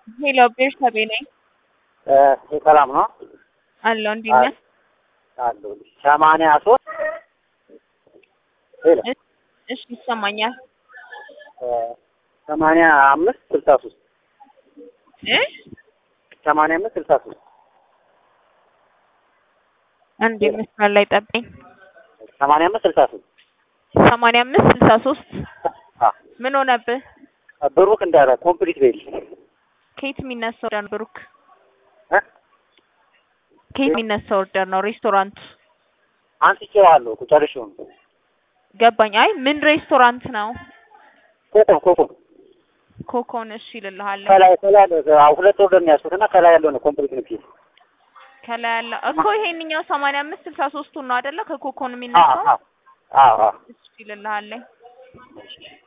ሄሎ ቤርሳቤ ነኝ ሰላም ነው አለሁ። እንዴት ነህ? አለሁ። ሰማንያ ሶስት ሄሎ እሺ ይሰማኛል። ሰማንያ አምስት ስልሳ ሶስት እ ሰማንያ አምስት ስልሳ ሶስት አንዴ መስመር ላይ ጠብቀኝ። ሰማንያ አምስት ስልሳ ሶስት ሰማንያ አምስት ስልሳ ሶስት ምን ሆነብህ? ብሩክ እንዳለ ኮምፕሊት ቤል ከየት የሚነሳ ኦርደር ነው ብሩክ? እ? ከየት የሚነሳ ኦርደር ነው? ሬስቶራንቱ አንስቼዋለሁ እኮ ጨርሼው ነው። ገባኝ። አይ ምን ሬስቶራንት ነው? ኮኮ ኮኮ ኮኮን እሺ እልልሃለሁ። ከላይ ከላይ ያለው አዎ፣ ሁለት ኦርደር ነው ያዝኩት እና ከላይ ያለው ነው ኮምፕሊት ነው ፒስ ከላይ ያለው እኮ ይሄንኛው ሰማንያ አምስት ስልሳ ሶስቱን ነው አይደለ? ከኮኮን አዎ የሚነሳው አዎ አዎ እሺ እልልሃለሁ።